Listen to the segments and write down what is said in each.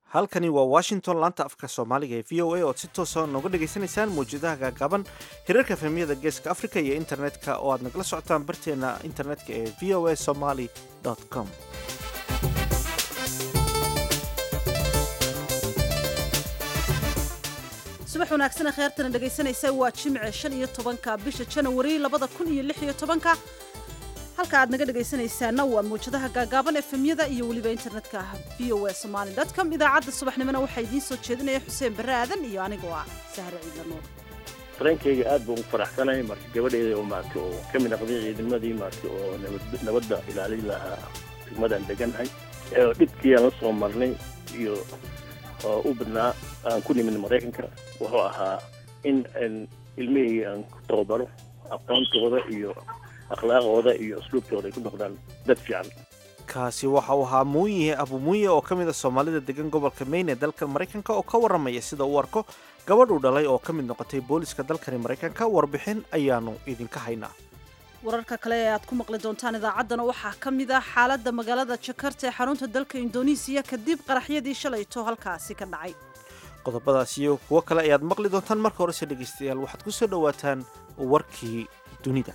halkani waa washington laanta afka soomaaliga ee v o a ood si toosa nooga dhagaysanaysaan mawjadaha gaagaaban hirarka efemyada geeska africa iyo internetka oo aad nagala socotaan barteena internetka ee v o a somaly com subax wanaagsan kheertana dhegaysanaysa waa jimce shan iyo tobanka bisha janawari labada kun iyo lix iyo tobanka halka aad naga dhegaysanaysaana waa mawjadaha gaagaaban efemyada iyo weliba internetka v o a somaly com idaacadda subaxnimona waxaa idiin soo jeedinaya xuseen barre aadan iyo anigoo ah sahre ciidla nuur dareenkayga aad baan u faraxsanahay marka gabadheeda oo maarata oo ka mid noqday ciidamadii maarata oo nabad nabadda ilaalin lahaa degmadaan deganahay dhibkii aan la soo marnay iyo oo u badnaa aan ku nimid maraykanka wuxuu ahaa in ilmihii aan ku tababaro aqoontooda iyo akhlaaqooda iyo asluubtooda ay ku noqdaan dad fiican kaasi waxa uu ahaa muuyihe abu muuye oo ka mid a soomaalida degan gobolka maine ee dalkan maraykanka oo ka warramaya sida uu arko gabadhuu dhalay oo ka mid noqotay booliska dalkani maraykanka warbixin ayaanu idinka haynaa wararka kale ee aad ku maqli doontaan idaacaddana waxaa ka mid ah xaaladda magaalada jakarta ee xarunta dalka indonesiya kadib qaraxyadii shalayto halkaasi ka dhacay qodobadaas iyo kuwo kale ayaad maqli doontaan marka horese dhegaystayaal waxaad ku soo dhowaataan warkii dunida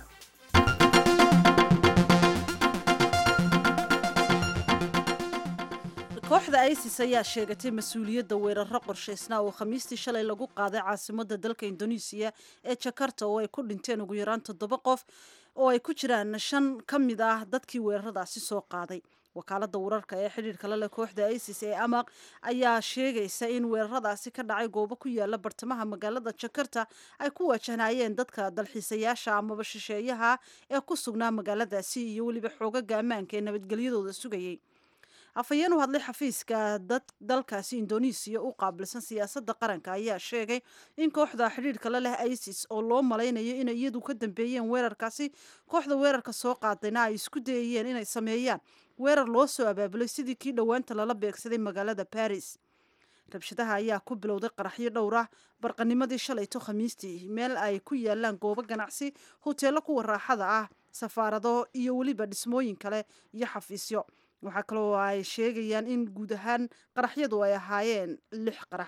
kooxda isis ayaa sheegatay mas-uuliyadda weeraro qorshaysnaa oo khamiistii shalay lagu qaaday caasimadda dalka indonesiya ee jakarta oo ay ku dhinteen ugu yaraan toddoba qof oo ay ku jiraan shan ka mid ah dadkii weeraradaasi soo qaaday wakaalada wararka ee xidhiirka la leh kooxda isis ee amaq ayaa sheegaysa in weeraradaasi ka dhacay goobo ku yaala bartamaha magaalada jakarta ay ku wajahnaayeen dadka dalxiisayaasha amaba shisheeyaha ee ku sugnaa magaaladaasi iyo weliba xoogaga ammaanka ee nabadgelyadooda sugayay afhayeen u hadlay xafiiska dad dalkaasi indonesiya u qaabilsan siyaasadda qaranka ayaa sheegay in kooxda xidhiirka la leh isis oo loo malaynayo inay iyadu ka dambeeyeen weerarkaasi kooxda weerarka soo qaadayna ay isku dayayeen inay sameeyaan weerar loo soo abaabulay sidii kii dhowaanta lala beegsaday magaalada baris rabshadaha ayaa ku bilowday qaraxyo dhowr ah barqanimadii shalayto khamiistii meel ay ku yaalaan goobo ganacsi hoteello kuwa raaxada ah safaarado iyo weliba dhismooyin kale iyo xafiisyo waxaa kaloo ay sheegayaan in guud ahaan qaraxyadu ay ahaayeen lix qarax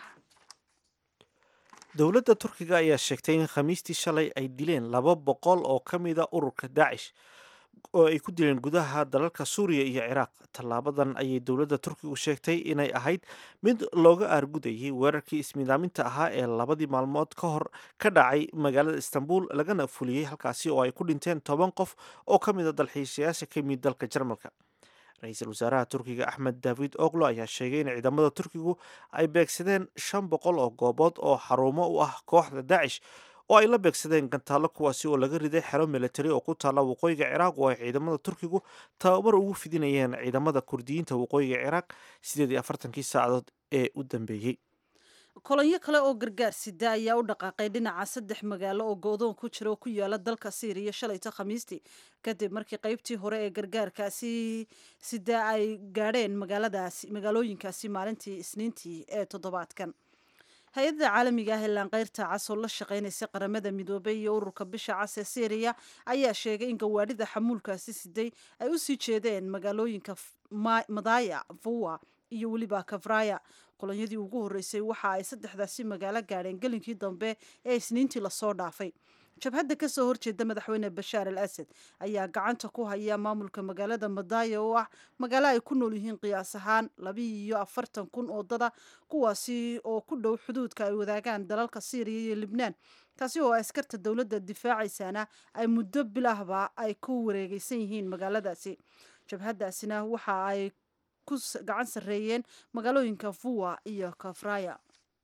dowladda turkiga ayaa sheegtay in khamiistii shalay ay dileen laba boqol oo ka mida ururka daacish oo ay ku dileen gudaha dalalka suuriya iyo ciraaq tallaabadan ayay dowladda turkigu sheegtay inay ahayd mid looga aargudayay weerarkii ismidaaminta ahaa ee labadii maalmood ka hor ka dhacay magaalada istanbul lagana fuliyey halkaasi oo ay ku dhinteen toban qof oo ka mid a dalxiisayaasha ka yimid dalka jarmalka ra-iisul wasaaraha turkiga axmed david oglo ayaa sheegay in ciidamada turkigu ay beegsadeen shan boqol oo goobood oo xarumo u ah kooxda daacish oo ay la beegsadeen gantaallo kuwaasi oo laga riday xero militari oo ku taalla waqooyiga ciraaq oo ay ciidamada turkigu tababar ugu fidinayeen ciidamada kurdiyiinta waqooyiga ciraaq sideed iyo afartankii saacadood ee u dambeeyey kolonyo kale oo gargaar sida ayaa u dhaqaaqay dhinaca saddex magaalo oo go-doon ku jira oo ku yaala dalka syriya shalayto khamiistii kadib markii qeybtii hore ee gargaarkaasi sida ay gaadheen magaaladaasi magaalooyinkaasi maalintii isniintii ee toddobaadkan hay-adda caalamiga ah ee laanqeyrta cas oo la shaqaynaysa qaramada midoobay iyo ururka bisha cas ee syriya ayaa sheegay in gawaadhida xamuulkaasi siday ay u sii jeedeen magaalooyinka madaya vuwa iyo weliba kavraya qolonyadii ugu horreysay waxa ay saddexdaasi magaalo gaadheen gelinkii dambe ee isniintii lasoo dhaafay jabhadda kasoo horjeeda madaxweyne bashaar al asad ayaa gacanta ku haya maamulka magaalada madaya oo ah magaalo ay ku nool yihiin qiyaas ahaan labiiyo afartan kun oo dada kuwaasi oo ku dhow xuduudka ay wadaagaan dalalka syriya iyo libnaan taasi oo askarta dowladda difaacaysana ay muddo bilahba ay ku wareegeysan yihiin magaaladaasi jabhaddaasina waxa ay ku gacan sarreeyeen magaalooyinka vuwa iyo kafraya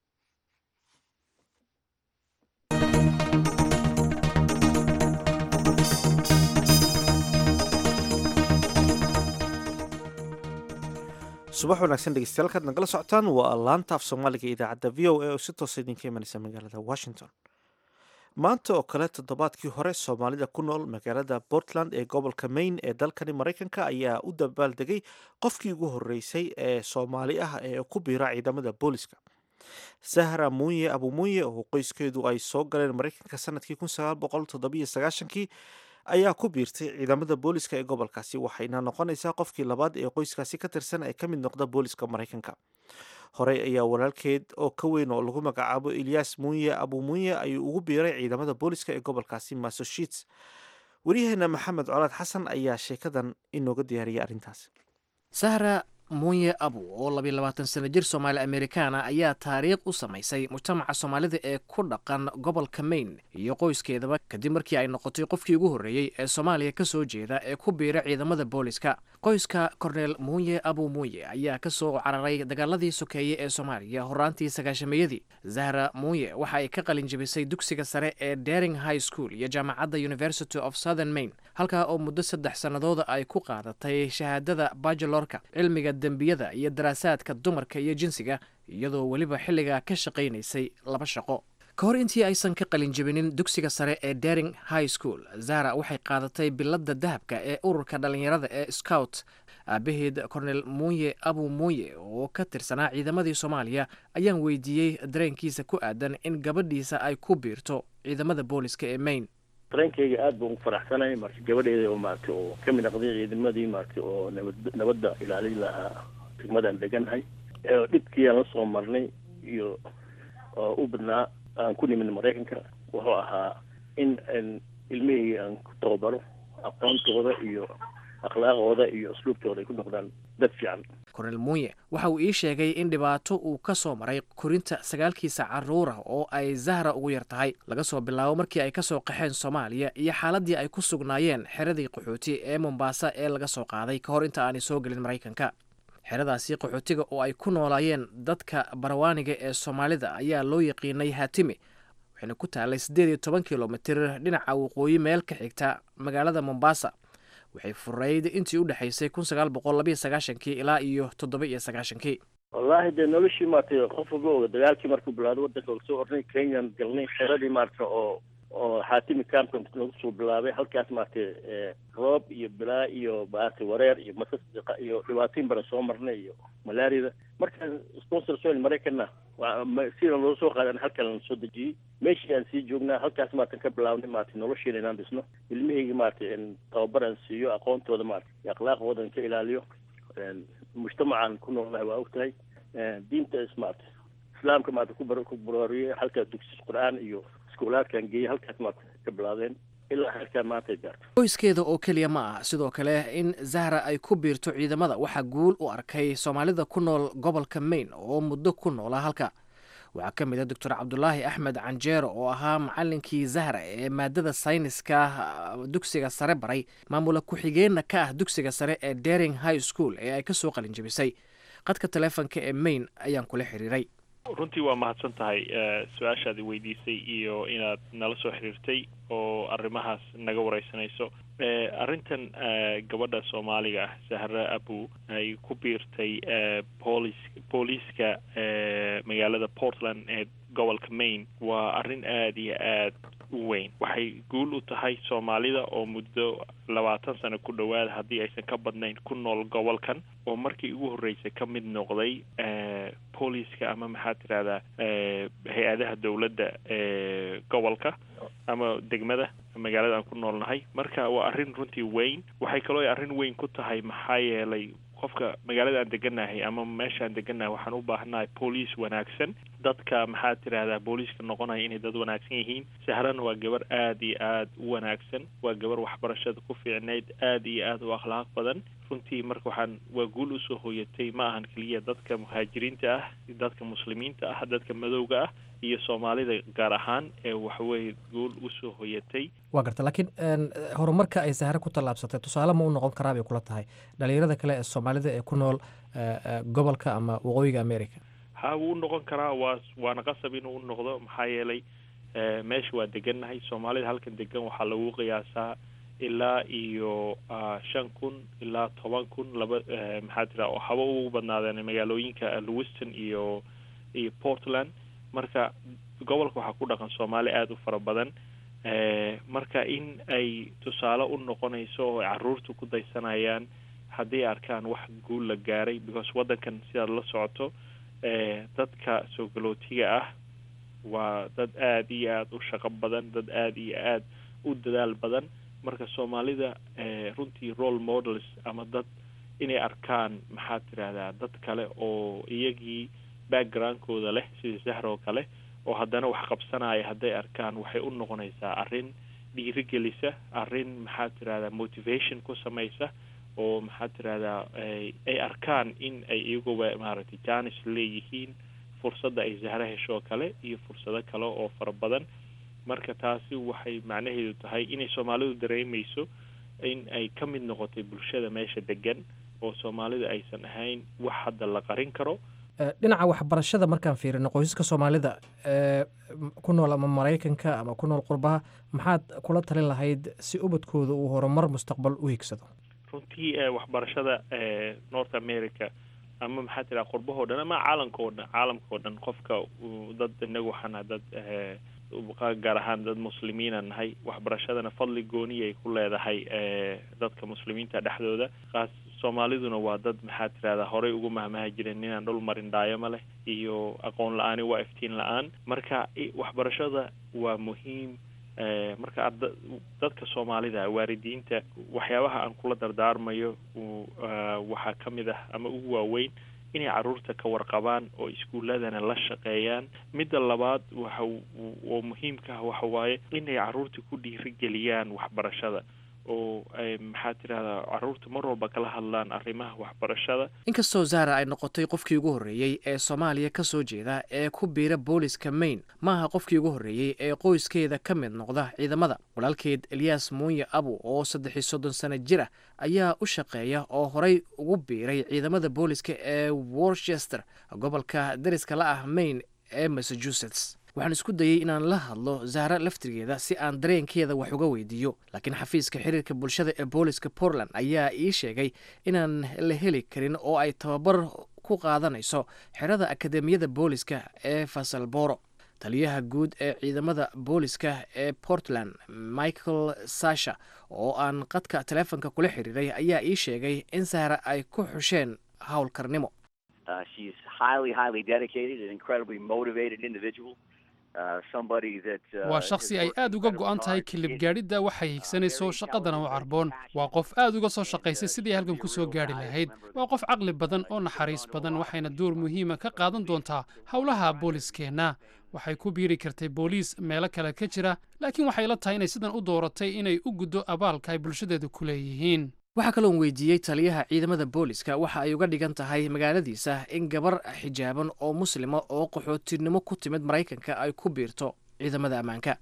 subax wanaagsan dhegeystayaal kaad nagala socotaan waa laanta af soomaaliga idaacadda v o a oo si toosa idinka imanaysa magaalada washington maanta oo kale toddobaadkii hore soomaalida ku nool magaalada portland ee gobolka maine ee dalkani maraykanka ayaa u dabaaldegay qofkii ugu horreysay ee soomaali ah ee ku biira ciidamada booliska sahra muuye abu muuye oo qoyskeedu ay soo galeen maraykanka sanadkii kii ayaa ku biirtay ciidamada booliska ee gobolkaasi waxayna noqonaysaa qofkii labaad ee qoyskaasi ka tirsan ee ka mid noqda booliska maraykanka horey ayaa walaalkeed oo ka weyn oo lagu magacaabo ilyas munye abu munye ayuu ugu biiray ciidamada booliska ee gobolkaasi massachusetts waryaheena maxamed colaad xasan ayaa sheekadan inooga diyaariyay arrintaas sahra munye abu oo labiyo labaatan sano jir soomaali amerikaana ayaa taariikh u samaysay mujtamaca soomaalida ee ku dhaqan gobolka maine iyo qoyskeedaba kadib markii ay noqotay qofkii ugu horreeyey ee soomaaliya ka soo jeeda ee ku biira ciidamada booliska qoyska korneel munye abu munye ayaa ka soo cararay dagaaladii sokeeye ee soomaaliya horaantii sagaashameeyadii zahra munye waxa ay ka qalin jebisay dugsiga sare ee dering high school iyo jaamacadda university of southern maine halkaa oo muddo saddex sannadooda ay ku qaadatay shahaadada bachelorka cilmiga dembiyada iyo daraasaadka dumarka iyo jinsiga iyadoo weliba xilligaa ka shaqaynaysay laba shaqo ka hor intii aysan ka qalin jebinin dugsiga sare ee dering high school zahra waxay qaadatay biladda dahabka ee ururka dhallinyarada ee scout aabaheed cornel munye abu munye oo ka tirsanaa ciidamadii soomaaliya ayaan weydiiyey dareenkiisa ku aadan in gabadhiisa ay ku biirto ciidamada booliska ee maine dareenkayga aada baan ugu faraxsanay marka gabadheeda oo maaragtay oo ka mid noqday ciidamadii maaragtay oo nabad nabadda ilaalin lahaa degmadaan deganahay dhibkii aan la soo marnay iyo oo u badnaa aan ku nimin maraykanka wuxuu ahaa in ilmihii aan ku tababaro aqoontooda iyo akhlaaqooda iyo asluubtooda ay ku noqdaan dad fiican kornel munye waxa uu ii sheegay in dhibaato uu ka soo maray korinta sagaalkiisa carruura oo ay zahra ugu yar tahay laga soo bilaabo markii ay ka soo qaxeen soomaaliya iyo xaaladii ay ku sugnaayeen xeradii qaxooti ee mombaasa ee laga soo qaaday ka hor inta aanay soo gelin maraykanka xeradaasi qaxootiga oo ay ku noolaayeen dadka barawaaniga ee soomaalida ayaa loo yaqiinay haatimi waxayna ku taalay siddeed iyo toban kilomitir dhinaca waqooyi meel ka xigta magaalada mombaasa waxay furayd intii u dhexaysay kun sagaal boqol labiyo sagaashankii ilaa iyo toddoba iyo sagaashankii wallaahi dee noloshii maaragtay qof walba oga dagaalkii markuu bilaado waddanka soo ornay kenyan galnay xeradii maaragta oo oo xaatimi camka lagu soo bilaabay halkaas maaragtay roob iyo bilaa iyo maaragtay wareer iyo masas iyo dhibaatooyin badan soo marnay iyo malaariyada markaan sponsor soil maraykanna sida loo soo qaadan halkan lana soo dejiyey meeshii aan sii joognaa halkaas maaratan ka bilaabnay maaragtay nolosheena inaan dhisno ilmihayga maaragtay tababar aan siiyo aqoontooda maaragtay iyo akhlaaqooda ka ilaaliyo mujtamacaan ku noolnahay waa ogtahay diinta ismaarta islaamka maarata ku bar ku baraariyey halka dugsi qur-aan iyo iskuulaadkan geeyey halkaas maarata ka bilaabeen ilaa halkaa maanta ay gaarto qoyskeeda oo keliya ma ah sidoo kale in zahra ay ku biirto ciidamada waxaa guul u arkay soomaalida ku nool gobolka maine oo muddo ku noolaa halka waxaa ka mid a doctor cabdulaahi axmed canjeero oo ahaa macalinkii zahra ee maadada sayniska dugsiga sare baray maamula ku-xigeenna ka ah dugsiga sare ee dering high school ee ay ka soo qalin jebisay qadka taleefonka ee maine ayaan kula xiriiray runtii waa mahadsan tahay su-aashaadi weydiisay iyo inaad nala soo xiriirtay oo arrimahaas naga wareysanayso arrintan gabadha soomaaliga ah zahra abu ay ku biirtay boolis booliiska magaalada portland ee gobolka maine waa arrin aada iyo aad u weyn waxay guul u tahay soomaalida oo muddo labaatan sano ku dhowaad haddii aysan ka badnayn ku nool gobolkan oo markii ugu horreysay ka mid noqday booliiska ama maxaad tirahdaa hay-adaha dowladda ee gobolka ama degmada magaalada aan ku noolnahay marka waa arrin runtii weyn waxay kaloo arrin weyn ku tahay maxaa yeelay qofka magaalada aan deganahay ama meesha aan deganahay waxaan u baahanahay booliis wanaagsan dadka maxaad tidhaahdaa booliiska noqonaya inay dad wanaagsan yihiin sahrana waa gabar aada iyo aada u wanaagsan waa gabar waxbarashada ku fiicnayd aada iyo aada u akhlaaq badan runtii marka waxaan waa guul usoo hooyatay ma ahan keliya dadka muhaajiriinta ah dadka muslimiinta ah dadka madowga ah iyo soomaalida gaar ahaan ee waxaweye guul usoo hoyatay waa garta laakiin horumarka ay sahre ku tallaabsatay tusaale ma u noqon karaa bay kula tahay dhalinyarada kale ee soomaalida ee ku nool gobolka ama waqooyiga america ha wuu u noqon karaa waa waana qasab inuu u noqdo maxaa yeelay meesha waa degannahay soomaalida halkan degan waxaa lagu qiyaasaa ilaa iyo shan kun ilaa toban kun laba maxaa tira oo haba ugu badnaadeen magaalooyinka lewiston iyo iyo portland marka gobolka waxaa ku dhaqan soomaali aada u fara badan marka in ay tusaale u noqonayso oo caruurta ku daysanayaan hadday arkaan wax guul la gaaray because waddankan sidaad la socoto dadka soo galootiga ah waa dad aada iyo aada u shaqo badan dad aada iyo aada u dadaal badan marka soomaalida runtii role models ama dad inay arkaan maxaad tidhaahdaa dad kale oo iyagii backgroundkooda leh sida zahr oo kale oo haddana wax qabsanaya hadday arkaan waxay u noqonaysaa arrin dhiirigelisa arrin maxaa tirahdaa motivation ku samaysa oo maxaa tirahdaa ay arkaan in ay iyaguba maaragtay janis leeyihiin fursadda ay zahro hesho oo kale iyo fursado kale oo fara badan marka taasi waxay macnaheedu tahay inay soomaalidu dareemayso in ay ka mid noqotay bulshada meesha degan oo soomaalida aysan ahayn wax hadda la qarin karo dhinaca waxbarashada markaan fiirino qoysaska soomaalida ee ku nool ama maraykanka ama ku nool qurbaha maxaad kula talin lahayd si ubadkooda uu horumar mustaqbal u higsado runtii waxbarashada north america ama maxaa tiraa qurbahoo dhan ama caalamka oo dhan caalamka oo dhan qofka dad inagu waxaana dad gaar ahaan dad muslimiina nahay waxbarashadana fadli gooniya ay ku leedahay dadka muslimiinta dhexdooda kaas soomaaliduna waa dad maxaa tirahdaa horey ugu mahmaha jireen inaan dhul marin dhaayama leh iyo aqoon la-aani waa iftiin la-aan marka waxbarashada waa muhiim marka arda dadka soomaalida waalidiinta waxyaabaha aan kula dardaarmayo waxaa ka mid ah ama ugu waaweyn inay carruurta ka warqabaan oo iskuuladana la shaqeeyaan midda labaad waxa oo muhiimka ah waxa waaye inay carruurta ku dhiirigeliyaan waxbarashada oo ay maxaa tirahdaa carruurta mar walba kala hadlaan arrimaha waxbarashada inkastoo zahra ay noqotay qofkii ugu horreeyey ee soomaaliya ka soo jeeda ee ku biira booliska maine maaha qofkii ugu horreeyey ee qoyskeeda ka mid noqda ciidamada walaalkeed eliyas muuye abu oo saddex iyo soddon sano jir ah ayaa u shaqeeya oo horey ugu biiray ciidamada booliska ee worcester gobolka dariska la ah maine ee massachusetts waxaan isku dayey inaan la hadlo zahra laftigeeda si aan dareenkeeda wax uga weydiiyo laakiin xafiiska xiriirka bulshada ee booliska portland ayaa ii sheegay inaan la heli karin oo ay tababar ku qaadanayso xerada akademiyada booliska ee fasalboro taliyaha guud ee ciidamada booliska ee portland michael sasha oo aan qadka teleefonka kula xiriiray ayaa ii sheegay in sahra ay ku xusheen howlkarnimo waa shakhsi ay aad uga go'an tahay kilib gaadhidda waxay higsanayso shaqadana u carboon waa qof aad uga soo shaqaysay sidii halkan ku soo gaadhi lahayd waa qof caqli badan oo naxariis badan waxayna door muhiima ka qaadan doontaa howlaha booliskeenna waxay ku biiri kartay booliis meelo kale ka jira laakiin waxay la tahay inay sidan u dooratay inay u guddo abaalka ay bulshadeedu ku leeyihiin waxaa kaloon weydiiyey taliyaha ciidamada booliska waxa ay uga dhigan tahay magaaladiisa in gabar xijaaban oo muslima oo qaxootinimo ku timid maraykanka ay ku biirto ciidamada ammaanka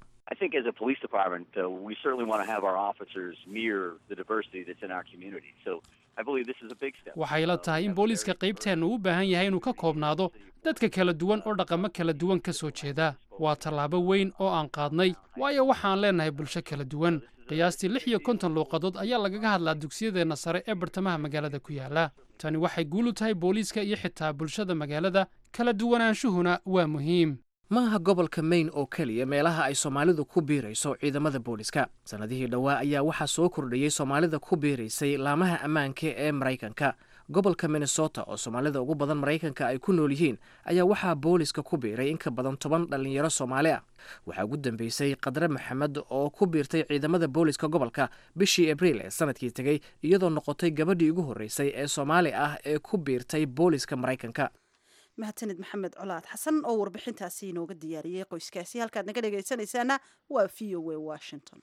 waxay la tahay in booliiska qaybteennu u baahan yahay inuu ka koobnaado dadka kala duwan oo dhaqamo kala duwan ka soo jeeda waa tallaabo weyn oo aan qaadnay waayo waxaan leenahay bulsho kala duwan qiyaastii lix iyo konton luuqadood ayaa lagaga hadlaa dugsiyadeenna sare ee bartamaha magaalada ku yaala tani waxay guul u tahay booliiska iyo xitaa bulshada magaalada kala duwanaanshuhuna waa muhiim ma aha gobolka maine oo keliya meelaha ay soomaalidu ku biirayso ciidamada booliska sannadihii dhowaa ayaa waxaa soo kordhayey soomaalida ku biiraysay laamaha ammaanka ee maraykanka gobolka minnesota oo soomaalida ugu badan maraykanka ay ku nool yihiin ayaa waxaa booliska ku biiray in ka badan toban dhallinyaro soomaali ah waxaa ugu dambeysay qadre maxamed oo ku biirtay ciidamada booliska gobolka bishii abriil ee sanadkii tegey iyadoo noqotay gabadhii ugu horreysay ee soomaali ah ee ku biirtay booliska maraykanka mahadsanid maxamed colaad xasan oo warbixintaasi inooga diyaariyey qoyskaasi halkaad naga dhegaysanaysaana waa v o a washington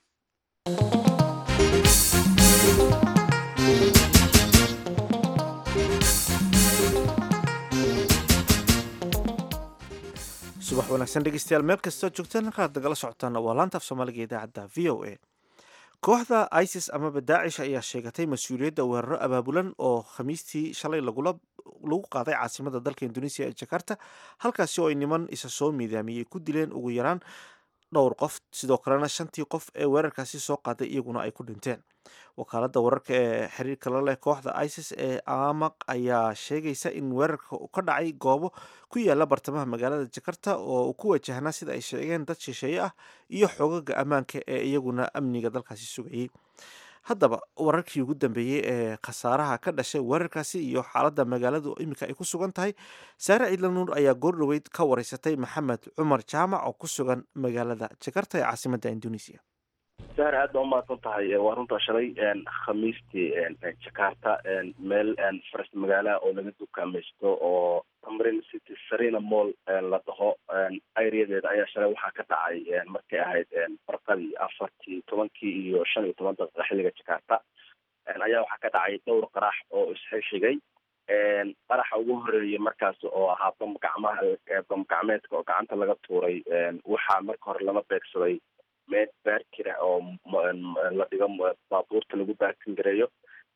subax wanaagsan dhegeystayaal meel kastoo joogtaan halkaad nagala socotaana waa laanta af soomaaliga idaacadda v o a kooxda isis amaba daacish ayaa sheegatay mas-uuliyadda weeraro abaabulan oo khamiistii shalay lagula lagu qaaday caasimada dalka induneisiya ee jakarta halkaasi oo ay niman isa soo miidaamiyey ku dileen ugu yaraan dhowr qof sidoo kalena shantii qof ee weerarkaasi soo qaaday iyaguna ay ku dhinteen wakaaladda wararka ee xiriirka la leh kooxda isis ee amaq ayaa sheegaysa in weerarka uu ka dhacay goobo ku yaala bartamaha magaalada jakarta oo uu ku wajahnaa sida ay sheegeen dad shisheeye ah iyo xoogaga ammaanka ee iyaguna amniga dalkaasi sugayey haddaba wararkii ugu dambeeyey ee khasaaraha ka dhashay weerarkaasi iyo xaaladda magaaladu iminka ay ku sugan tahay saare ciidla nuur ayaa goordhoweyd ka wareysatay maxamed cumar jaamac oo ku sugan magaalada jakarta ee caasimadda induneisiya sahar aad baa umahadsan tahay waa runtaa shalay khamiistii jakarta meel faras magaalaha oo laga dukaamaysto oo tamrin city sarina mall la dhaho aireadeeda ayaa shalay waxaa ka dhacay markay ahayd barqadii afartii tobankii iyo shan iyo toban daqiiqa xilliga jakarta ayaa waxaa ka dhacay dhowr qarax oo isxigxigay qaraxa ugu horeeyay markaas oo ahaa bam gacmaha bam gacmeedka oo gacanta laga tuuray waxaa marka hore lama beegsaday meel baarkira oo la dhigo baabuurta lagu baarkin gareeyo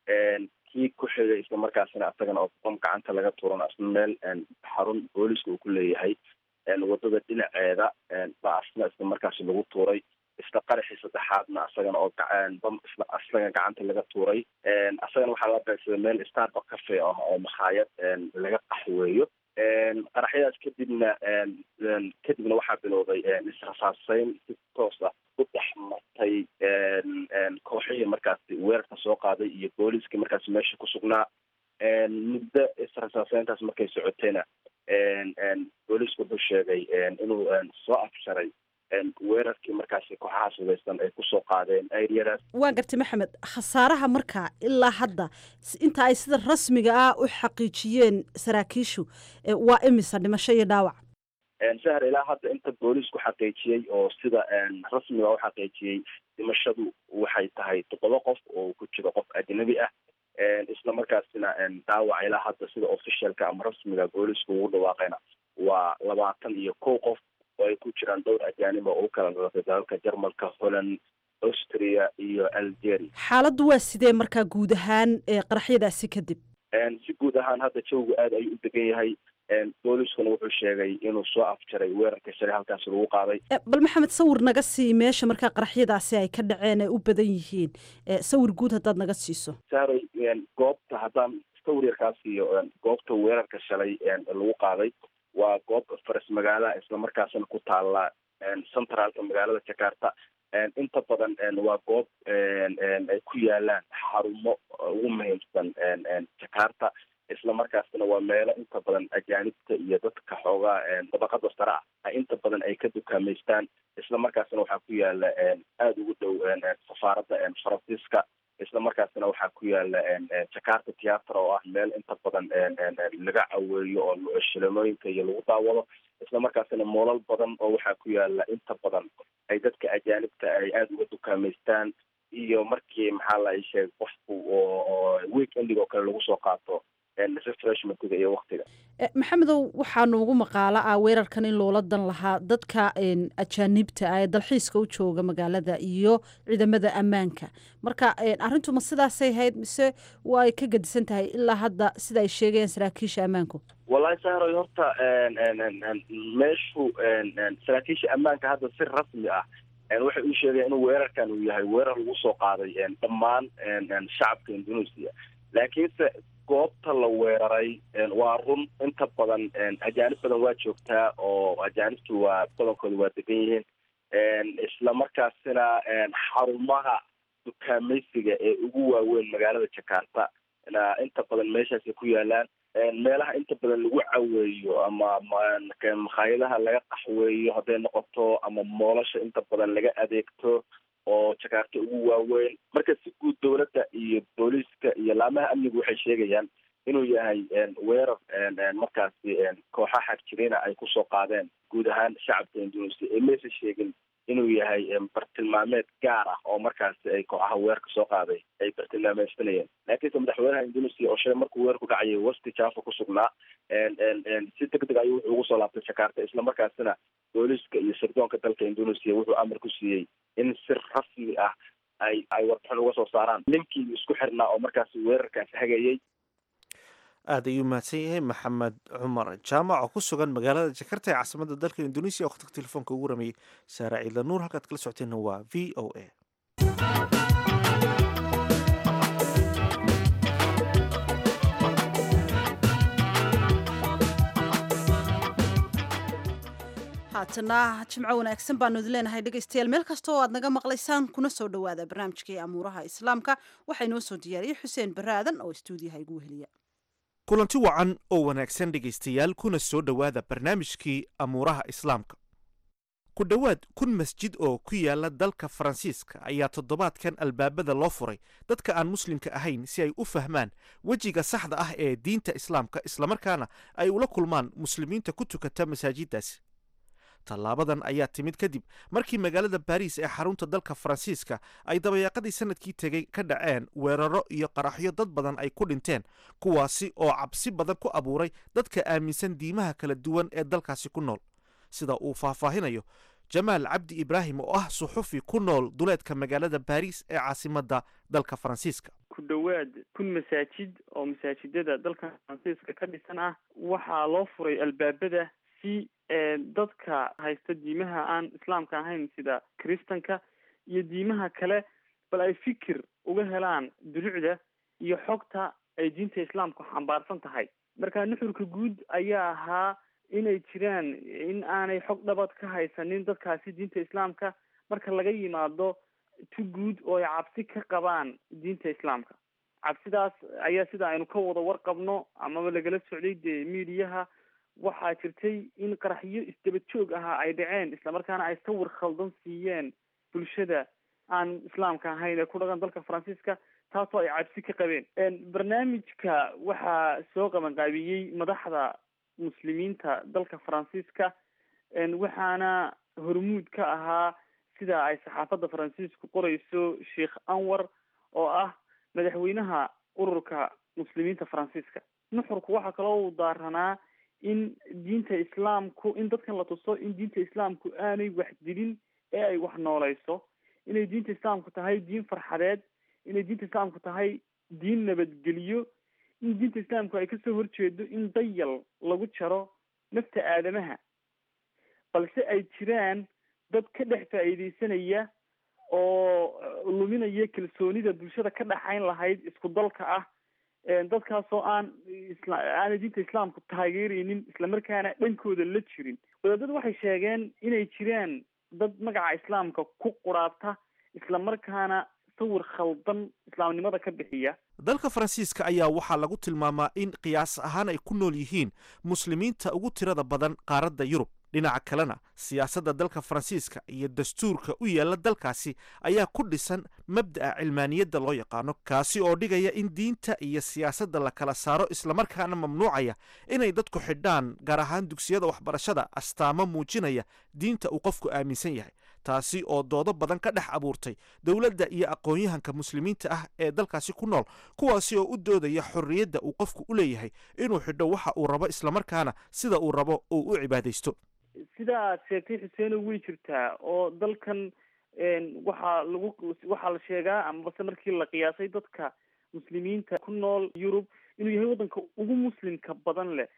kii ku xigay isla markaasina asagana oo bam gacanta laga tuuran asna meel xarun booliska uu ku leeyahay wadada dhinaceeda baa asna isla markaasi lagu tuuray isla qaraxii saddexaadna asagana oo bam isla asaga gacanta laga tuuray asagana waxaa la beegsaday meel starbuck cafe ah oo makhaayad laga qaxweeyo qaraxyadaas kadibna kadibna waxaa bilowday israsaaseyn si toos ah u dhex martay kooxihii markaasi weerarka soo qaaday iyo booliiskii markaasi meesha ku sugnaa muddo israsaaseyntaas markay socotayna booliisku wuxuu sheegay inuu soo afsharay weerarkii markaasi kooxaha sugaysan ay kusoo qaadeen areadaas waa gartay maxamed khasaaraha markaa ilaa hadda inta ay sida rasmiga ah u xaqiijiyeen saraakiishu waa imisa dhimasho iyo dhaawac sahar ilaa hadda inta booliisku xaqiijiyey oo sida rasmiga u xaqiijiyey dhimashadu waxay tahay toddoba qof oo ku jiro qof ajnabi ah isla markaasina dhaawac ilaa hadda sida officialka ama rasmiga booliisku ugu dhawaaqayna waa labaatan iyo kow qof oo ay ku jiraan dhowr ajaanib oo u kala dhalatay dalalka jarmalka holland austria iyo algeria xaaladdu waa sidee markaa guud ahaan qaraxyadaasi kadib si guud ahaan hadda jawgu aad ayuu u degan yahay booliiskuna wuxuu sheegay inuu soo afjaray weerarka shalay halkaasi lagu qaaday bal maxamed sawir naga sii meesha markaa qaraxyadaasi ay ka dhaceen ay u badan yihiin sawir guud haddaad naga siiso saaray goobta haddaan sawir yarkaa siiyo goobta weerarka shalay lagu qaaday waa goob faras magaalaha islamarkaasina ku taala centraalka magaalada jakarta inta badan waa goob ay ku yaalaan xarumo ugu muhiimsan jakarta isla markaasna waa meelo inta badan ajaanibta iyo dadka xoogaa dabaqada sare ah inta badan ay ka dukaamaystaan isla markaasna waxaa ku yaala aada ugu dhow safaaradda faransiiska isla markaasna waxaa ku yaala jakarta theatre oo ah meel inta badan laga caweeyo oo shilamooyinka iyo lagu daawado isla markaasna moolal badan oo waxaa ku yaala inta badan ay dadka ajaanibta ay aada uga dukaamaystaan iyo markii maxaa la sheeg qofku oo week ending oo kale lagu soo qaato refreshmentiga iyo waktiga maxamedow waxaa noogu maqaalo ah weerarkan in loola dan lahaa dadka ajaanibta ah ee dalxiiska u jooga magaalada iyo ciidamada ammaanka marka arrintu ma sidaasay hayd mise way ka gedisan tahay ilaa hadda sida ay sheegayaan saraakiisha ammaanku wallahi sahroy horta meeshu saraakiisha ammaanka hadda si rasmi ah waxay u sheegeen inuu weerarkan uu yahay weerar lagu soo qaaday dhammaan shacabka indonesia laakiinse goobta la weeraray waa run inta badan ajaanib badan waa joogtaa oo ajaanibtu waa badankooda waa degan yihiin isla markaasina xarumaha dukaamaysiga ee ugu waaweyn magaalada jakarta inta badan meeshaasay ku yaalaan meelaha inta badan lagu caweeyo ama makhaayadaha laga qaxweeyo hadday noqoto ama moolasha inta badan laga adeegto oo jakarta ugu waaweyn marka si guud dowladda iyo booliiska iyo laamaha amnigu waxay sheegayaan inuu yahay weerar markaasi kooxa xagjirina ay kusoo qaadeen guud ahaan shacabka indonesia ee maysa sheegin inuu yahay bartilmaameed gaar ah oo markaasi ay kooxaha weerarka soo qaaday ay bartilmaameysanayeen laakiinse madaxweynaha indonesia oo shalay markuu weerarku dhacayay wasti java ku sugnaa si deg deg ayuu wuxuu ugu soo laabtay jakarta isla markaasina booliiska iyo sirdoonka dalka indonesia wuxuu amar ku siiyey in si rasmi ah ay ay warbixin uga soo saaraan ninkii isku xirnaa oo markaasi weerarkaasi hagayay aad ayuu mahadsan yahay maxamed cumar jaamac oo ku sugan magaalada jakarta ee caasimada dalka indonesia oo khadka telefoonka ugu rameeyey saara ciidla nuur halkaad kala socoteenna waa v o a haatana jimco wanaagsan baanu idin leenahay dhegaystayaal meel kasta oo aad naga maqlaysaan kuna soo dhowaada barnaamijkii amuuraha islaamka waxaa inoo soo diyaariyey xuseen baraadan oo istuudiyaha igu weheliya kulanti wacan oo wanaagsan dhegaystayaal kuna soo dhowaada barnaamijkii amuuraha islaamka ku dhowaad kun masjid oo ku yaala dalka faransiiska ayaa toddobaadkan albaabada loo furay dadka aan muslimka ahayn si ay u fahmaan wejiga saxda ah ee diinta islaamka islamarkaana ay ula kulmaan muslimiinta ku tukata masaajiddaasi tallaabadan ayaa timid kadib markii magaalada baariis ee xarunta dalka faransiiska ay dabayaaqadii sanadkii tegey ka dhaceen weeraro iyo qaraxyo dad badan ay ku dhinteen kuwaasi oo cabsi badan ku abuuray dadka aaminsan diimaha kala duwan ee dalkaasi ku nool sida uu faahfaahinayo jamaal cabdi ibraahim oo ah suxufi ku nool duleedka magaalada baariis ee caasimadda dalka faransiiska ku dhowaad kun masaajid oo masaajidada dalka faransiiska ka dhisan ah waxaa loo furay albaabada si dadka haysta diimaha aan islaamka ahayn sida kristanka iyo diimaha kale bal ay fikir uga helaan dulucda iyo xogta ay diinta islaamku xambaarsan tahay marka nuxurka guud ayaa ahaa inay jiraan in aanay xog dhabad ka haysanin dadkaasi diinta islaamka marka laga yimaado tu guud oo ay cabsi ka qabaan diinta islaamka cabsidaas ayaa sida aynu ka wada warqabno amaba lagala socday dee miidiyaha waxaa jirtay in qaraxyo isdaba joog ahaa ay dhaceen islamarkaana ay sawir khaldan siiyeen bulshada aan islaamka ahayn ee ku dhaqan dalka faransiiska taasoo ay cabsi ka qabeen barnaamijka waxaa soo qabanqaabiyey madaxda muslimiinta dalka faransiiska waxaana hormuud ka ahaa sida ay saxaafadda faransiisku qoreyso sheikh anwar oo ah madaxweynaha ururka muslimiinta faransiiska nuxurku waxaa kaloo uu daaranaa in diinta islaamku in dadkan la tuso in diinta islaamku aanay wax dilin ee ay wax nooleyso inay diinta islaamku tahay diin farxadeed inay diinta islaamku tahay diin nabadgeliyo in diinta islaamku ay kasoo horjeedo in dayal lagu jaro nafta aadamaha balse ay jiraan dad ka dhex faa'iideysanaya oo luminaya kalsoonida bulshada ka dhaxayn lahayd isku dalka ah dadkaasoo aan isla aanay diinta islaamku taageereynin islamarkaana dhankooda la jirin wadaadadu waxay sheegeen inay jiraan dad magaca islaamka ku quraabta islamarkaana sawir khaldan islaamnimada ka bixiya dalka faransiiska ayaa waxaa lagu tilmaamaa in qiyaas ahaan ay ku nool yihiin muslimiinta ugu tirada badan qaaradda yurub dhinaca kalena siyaasadda dalka faransiiska iyo dastuurka u yaalla dalkaasi ayaa ku dhisan mabda'a cilmaaniyadda loo yaqaano kaasi oo dhigaya in diinta iyo siyaasadda la kala saaro islamarkaana mamnuucaya inay dadku xidhaan gaar ahaan dugsiyada waxbarashada astaamo muujinaya diinta uu qofku aaminsan yahay taasi oo doodo badan ka dhex abuurtay dowladda iyo aqoon-yahanka muslimiinta ah ee dalkaasi ku nool kuwaasi oo u doodaya xorriyadda uu qofku u leeyahay inuu xidho waxa uu rabo islamarkaana sida uu rabo uu u cibaadaysto sida aad sheegtay xuseeno way jirtaa oo dalkan waxaa lagu waxaa la sheegaa amabase markii la qiyaasay dadka muslimiinta ku nool yurub inuu yahay waddanka ugu muslimka badan leh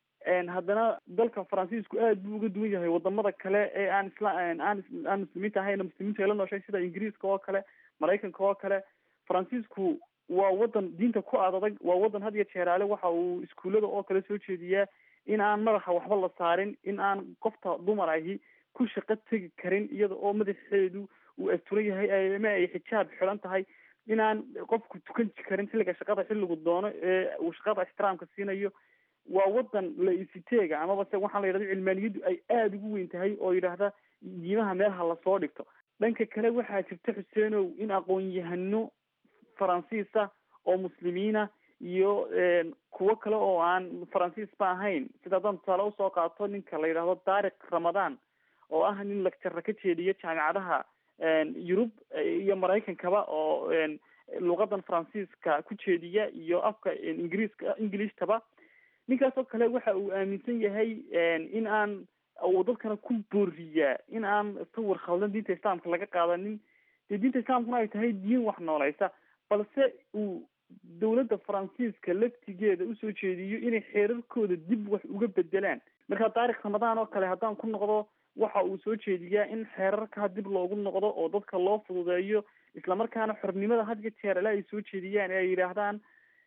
haddana dalka faransiisku aad buu uga duwan yahay wadamada kale ee aan isla aan aan muslimiinta ahayn muslimiintu ay la nooshay sida ingiriiska oo kale maraykanka oo kale faransiisku waa wadan diinta ku aadadag waa wadan had iyo jeeraale waxa uu iskuullada oo kale soo jeediyaa in aan madaxa waxba la saarin in aan qofta dumar ahi ku shaqo tegi karin iyada oo madaxeedu uu asturan yahay ama ay xijaab xiran tahay in aan qofku tukan karin xilliga shaqada xilligu doono ee uu shaqada ixtiraamka siinayo waa wadan la isiteega amaba se waxaa la yidhahda cilmaaniyaddu ay aada ugu weyn tahay oo yidhaahda diimaha meelaha lasoo dhigto dhanka kale waxaa jirta xuseenow in aqoon-yahano faransiisa oo muslimiina iyo kuwo kale oo aan faransiisba ahayn sida haddaan tusaale usoo qaato ninka la yidhaahdo daariq ramadaan oo ah nin lagtara ka jeediya jaamicadaha yurub iyo maraykankaba oo luqadan faransiiska ku jeediya iyo afka ingiriiska ingilistaba ninkaas oo kale waxa uu aaminsan yahay in aan uu dadkana ku booriyaa in aan sawir khaldan diinta islaamka laga qaadanin dee diinta islaamkuna ay tahay diin wax nooleysa balse uu dowladda faransiiska laftigeeda usoo jeediyo inay xeerarkooda dib wax uga bedelaan marka taarikh ramadaan oo kale haddaan ku noqdo waxa uu soo jeediyaa in xeerarkaa dib loogu noqdo oo dadka loo fududeeyo islamarkaana xornimada had iyo jeer ale ay soo jeediyaan ee ay yidhaahdaan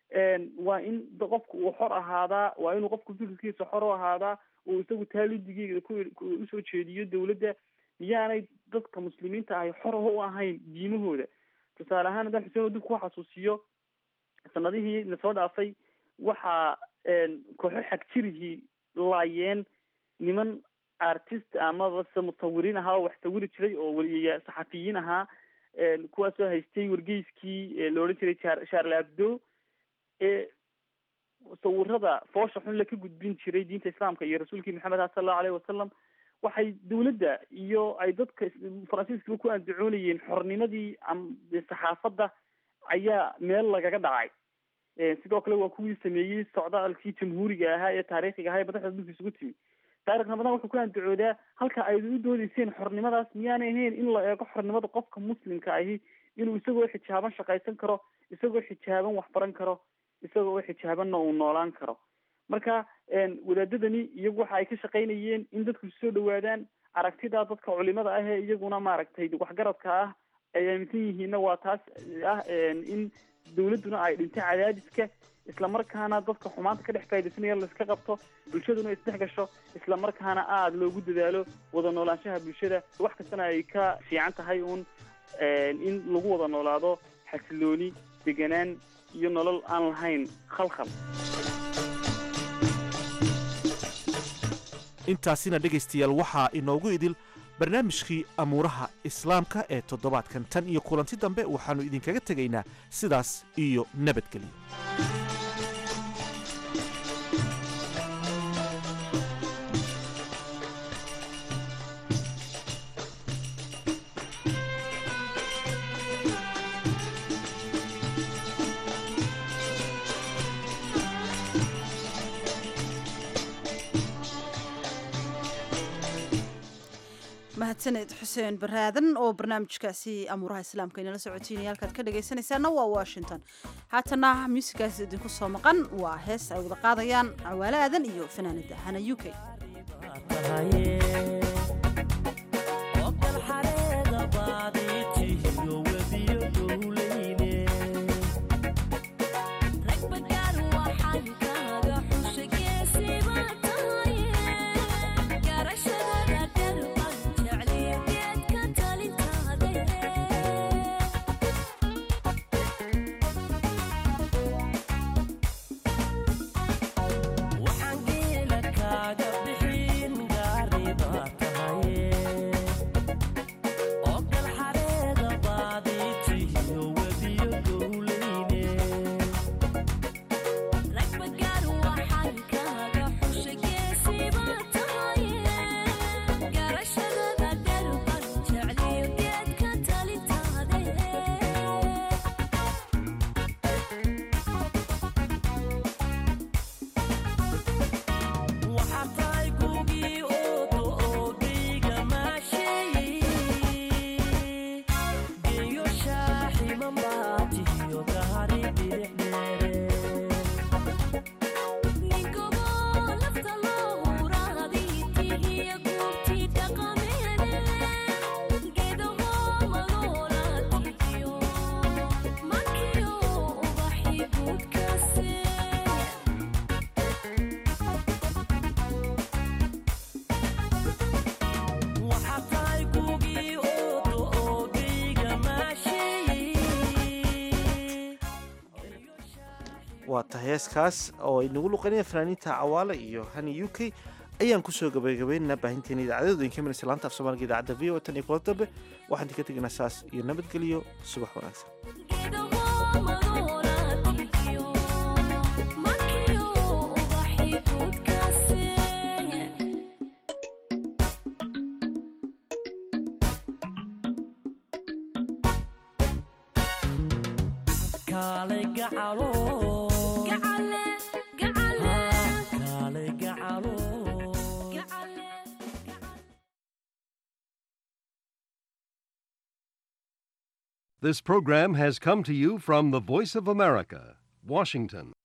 waa in qofku uu xor ahaadaa waa inuu qofku fikirkiisa xor u ahaadaa uu isagu taalidigeeda ku usoo jeediyo dowladda miyaanay dadka muslimiinta ahi xor u ahayn diimahooda tusaale ahaan haddaan xuseen dib ku xasuusiyo sanadihii lasoo dhaafay waxaa kooxo xagjirihii laayeen niman artist amaba se musawiriin ahaa oo wax sawiri jiray oo weliya saxafiyiin ahaa kuwaasoo haystay wargeyskii la odhan jiray char charle abdo ee sawirada foosha xun la ka gudbin jiray diinta islaamka iyo rasuulkii maxamed ah sala allahu alayhi wasalam waxay dawladda iyo ay dadka faransiiskaba ku andacoonayeen xornimadii saxaafadda ayaa meel lagaga dhacay sidoo kale waa kuwii sameeyey socdaalkii jamhuuriga ahaa ee taariikhiga ahaa ee madaxda dhulka isugu timi taarikh ramadan wuxuu ku andacoodaa halka ay u doodeyseen xornimadaas miyaanay ahayn in la eego xornimada qofka muslimka ahi inuu isagoo xijaaban shaqaysan karo isagoo xijaaban waxbaran karo isagoo xijaabanna uu noolaan karo marka wadaadadani iyagu waxa ay ka shaqaynayeen in dadku soo dhawaadaan aragtida dadka culimada ah ee iyaguna maaragtay waxgaradka ah ay aaminsan yihiinna waa taas ah in dawladduna ay dhintay cadaadiska islamarkaana dadka xumaanta ka dhex faa'idaysanaya laiska qabto bulshaduna isdhex gasho islamarkaana aada loogu dadaalo wada noolaanshaha bulshada wax kastana ay ka fiican tahay uun in lagu wada noolaado xasilooni deganaan iyo nolol aan lahayn khalkhal intaasina dhegaystayaal waxaa inoogu idil barnaamijkii amuuraha islaamka ee toddobaadkan tan iyo kulanti dambe waxaannu idinkaga tegaynaa sidaas iyo nabadgelyo mahadsaned xuseen baraadan oo barnaamijkaasi amuuraha islaamka inala socotiinaya halkaad ka dhagaysanaysaana waa washington haatana muusigaas idinku soo maqan waa hees ay wada qaadayaan cawaale aadan iyo fanaanada hana u k waa ta heeskaas oo ay nagu luqanayaan fanaaniinta cawaale iyo hani u k ayaan kusoo gabagabaynaynaa baahinteena idaacadooda in ka minaysa laanta af soomaaliga idaacadda v o tan iyo kula dambe waxaan idinka tegaynaa saas iyo nabadgelyo subax wanaagsan This program has come to you from the Voice of America, Washington.